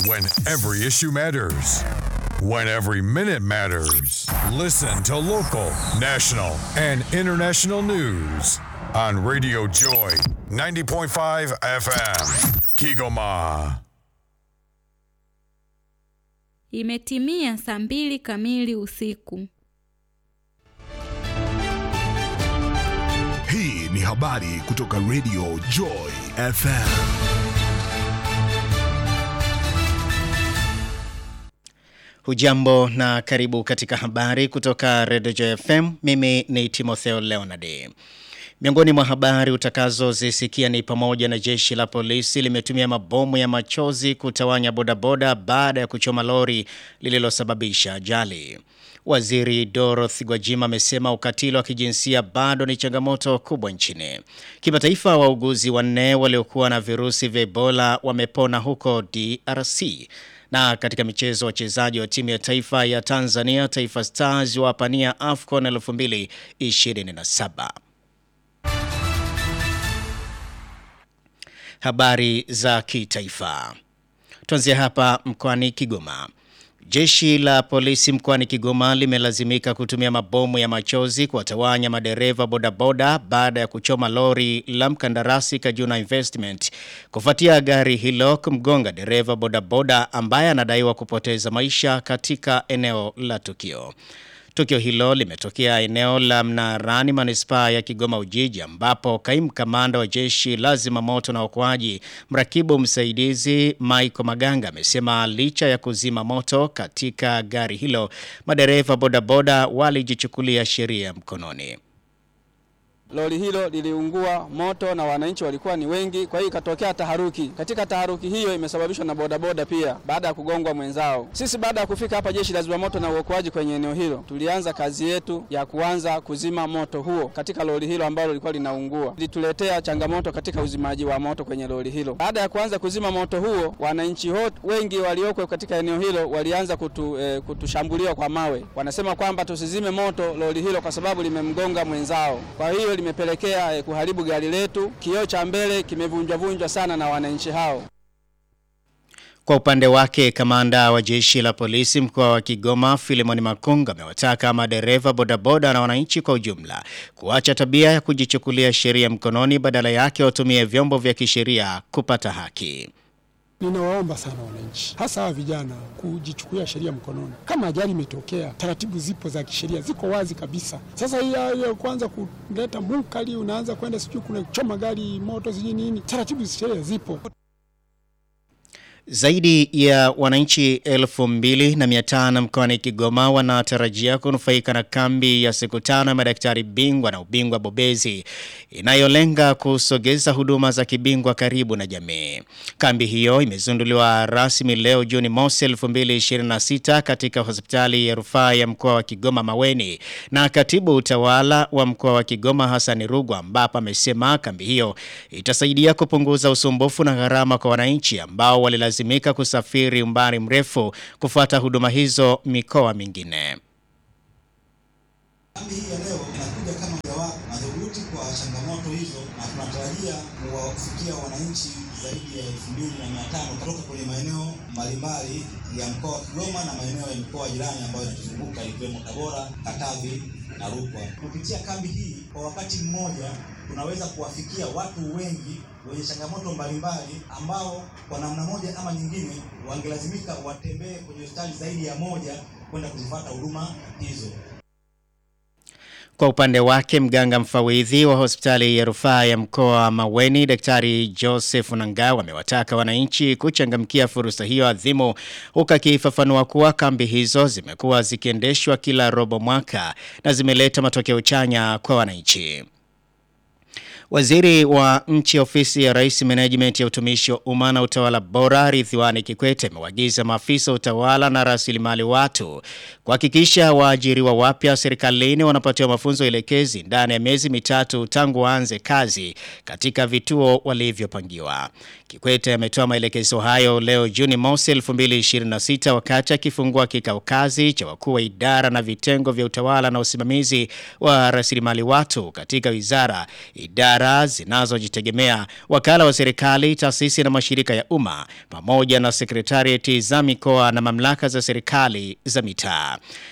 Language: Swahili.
When every issue matters. When every minute matters. Listen to local, national, and international news on Radio Joy 90.5 FM. Kigoma. Imetimia saa mbili kamili usiku. Hii ni habari kutoka Radio Joy FM. Hujambo na karibu katika habari kutoka Radio Joy FM. Mimi ni Timotheo Leonard. Miongoni mwa habari utakazozisikia ni pamoja na jeshi la polisi limetumia mabomu ya machozi kutawanya bodaboda baada ya kuchoma lori lililosababisha ajali. Waziri Dorothy Gwajima amesema ukatili wa kijinsia bado ni changamoto kubwa nchini. Kimataifa, wauguzi wanne waliokuwa na virusi vya Ebola wamepona huko DRC. Na katika michezo, wachezaji wa timu ya taifa ya Tanzania Taifa Stars wapania AFCON 2027. Habari za kitaifa. Tuanzie hapa mkoani Kigoma. Jeshi la polisi mkoani Kigoma limelazimika kutumia mabomu ya machozi kuwatawanya madereva bodaboda baada ya kuchoma lori la mkandarasi Kajuna Investment kufuatia gari hilo kumgonga dereva bodaboda ambaye anadaiwa kupoteza maisha katika eneo la tukio. Tukio hilo limetokea eneo la Mnarani manispaa ya Kigoma Ujiji ambapo kaimu kamanda wa jeshi la zimamoto na uokoaji mrakibu msaidizi Michael Maganga amesema licha ya kuzima moto katika gari hilo madereva bodaboda walijichukulia sheria mkononi. Lori hilo liliungua moto na wananchi walikuwa ni wengi, kwa hiyo ikatokea taharuki. Katika taharuki hiyo imesababishwa na bodaboda pia, baada ya kugongwa mwenzao. Sisi baada ya kufika hapa jeshi la zimamoto na uokoaji kwenye eneo hilo, tulianza kazi yetu ya kuanza kuzima moto huo katika lori hilo ambalo lilikuwa linaungua. Lilituletea changamoto katika uzimaji wa moto kwenye lori hilo. Baada ya kuanza kuzima moto huo, wananchi wengi walioko katika eneo hilo walianza kutu, eh, kutushambulia kwa mawe. Wanasema kwamba tusizime moto lori hilo kwa sababu limemgonga mwenzao. Kwa hiyo limepelekea eh, kuharibu gari letu. Kioo cha mbele kimevunjwa-vunjwa sana na wananchi hao. Kwa upande wake, kamanda wa jeshi la polisi mkoa wa Kigoma Filimoni Makunga amewataka madereva bodaboda na wananchi kwa ujumla kuacha tabia ya kujichukulia sheria mkononi, badala yake watumie vyombo vya kisheria kupata haki. Ninawaomba sana wananchi, hasa hawa vijana, kujichukulia sheria mkononi. Kama ajali imetokea, taratibu zipo za kisheria, ziko wazi kabisa. Sasa hii ya kwanza kuleta munkali, unaanza kwenda sijui kuna choma gari moto sijui nini, taratibu za sheria zipo. Zaidi ya wananchi elfu mbili na mia tano mkoani Kigoma wanatarajia kunufaika na kambi ya siku tano ya madaktari bingwa na ubingwa bobezi inayolenga kusogeza huduma za kibingwa karibu na jamii. Kambi hiyo imezinduliwa rasmi leo Juni mosi 2026 katika hospitali ya rufaa ya mkoa wa Kigoma Maweni na katibu utawala wa mkoa wa Kigoma Hassan Rugwa, ambapo amesema kambi hiyo itasaidia kupunguza usumbufu na gharama kwa wananchi ambao walilazimika lazimika kusafiri umbali mrefu kufuata huduma hizo mikoa mingine. Kambi hii ya leo inakuja kama jawabu madhubuti kwa changamoto hizo, na tunatarajia kuwafikia wananchi zaidi ya elfu mbili na mia tano kutoka kwenye maeneo mbalimbali ya mkoa wa Kigoma na maeneo ya mikoa jirani ambayo inatuzunguka ikiwemo Tabora, Katavi na Rukwa. Kupitia kambi hii kwa wakati mmoja tunaweza kuwafikia watu wengi wenye changamoto mbalimbali ambao kwa namna moja ama nyingine wangelazimika watembee kwenye hospitali zaidi ya moja kwenda kuzifuata huduma hizo. Kwa upande wake mganga mfawidhi wa hospitali ya rufaa ya mkoa wa Maweni Daktari Joseph Nangao amewataka wananchi kuchangamkia fursa hiyo adhimu huku akifafanua kuwa kambi hizo zimekuwa zikiendeshwa kila robo mwaka na zimeleta matokeo chanya kwa wananchi. Waziri wa nchi ofisi ya Rais Management ya utumishi wa umma na utawala bora Ridhiwani Kikwete amewaagiza maafisa utawala na rasilimali watu kuhakikisha waajiriwa wapya serikalini wanapatiwa mafunzo elekezi ndani ya miezi mitatu tangu waanze kazi katika vituo walivyopangiwa. Kikwete ametoa maelekezo hayo leo Juni mosi 2026 wakati akifungua kikao kazi cha wakuu wa idara na vitengo vya utawala na usimamizi wa rasilimali watu katika wizara, idara idara zinazojitegemea, wakala wa serikali, taasisi na mashirika ya umma pamoja na sekretarieti za mikoa na mamlaka za serikali za mitaa.